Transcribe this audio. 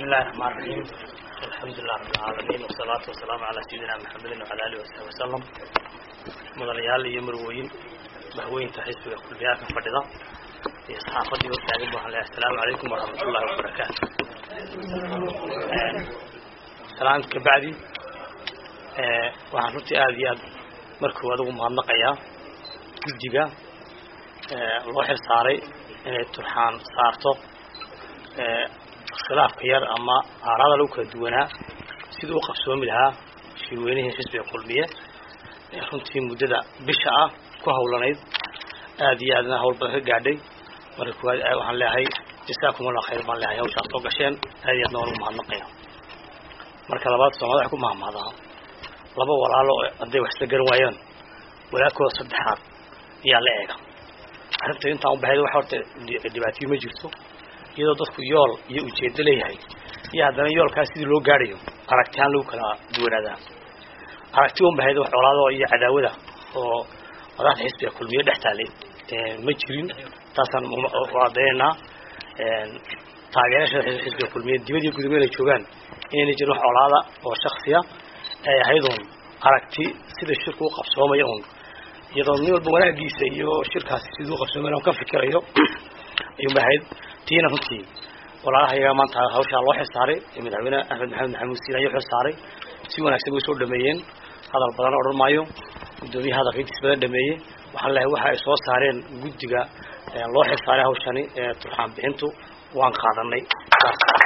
الله الرحمن الرحيم الحمد لله رب العالمين والصلاة والسلام على سيدنا محمد وعلى آله وصحبه وسلم مدريال iyo marwooyin bahweynta xisbiga kulbiyaadka fadhida iyo saxaafadii u taagan baan leeyahay assalaamu calaykum waraxmatullahi wabarakaatu salaam ka bacdi waxaan runtii aada iyo aad markuu adigu mahadnaqayaa guddiga loo xil saaray inay turxaan saarto khilaafka yar ama aaraada lagu kala duwanaa sidii u qabsoomi lahaa shirweynihii xisbiga kulmiye ee runtii muddada bisha ah ku hawlanayd aada iyo aadna hawl badan ka gaadhay marka kuwaad waxaan leeyahay jasaakumullah khayr baan leeyahay hawshaad soo gasheen aada iyo aadna waan ugu mahadnaqaya marka labaad soomaalida wax ku mahmaadaa laba walaalo hadday wax isla garan waayaan walaalkooda saddexaad ayaa la eega arrinta intaan u baxayd wax horta dhibaatayo ma jirto iyadoo dadku yool iyo ujeedo leeyahay iyo haddana yoolkaas sidii loo gaadhayo aragtihaan lagu kala duwanaadaa aragti un bahayd wax colaado iyo cadaawada oo madaxda xisbiga kulmiye dhex taalay ma jirin taasaan cadaynaynaa taageerashada xisbiga kulmiye dibad iyo gudub inay joogaan inayna jirin wax colaada oo shaksiya ay ahayd un aragti sida shirku u qabsoomaya un iyadoo nin walba wanaagiisa iyo shirkaasi siduu u qabsoomaya un ka fikirayo ayuun bahayd tiina runtii walaalaha iyaga maanta hawshaa loo xilsaaray madaxweyne axmed maxamed maxamuud siin ayuu xilsaaray si wanaagsan way soo dhameeyeen hadal badan odhan maayo guddoomiyaha hadalka intiis badan dhameeyey waxaan leehay waxa ay soo saareen guddiga loo xilsaaray hawshani turxaan bixintu waan qaadanay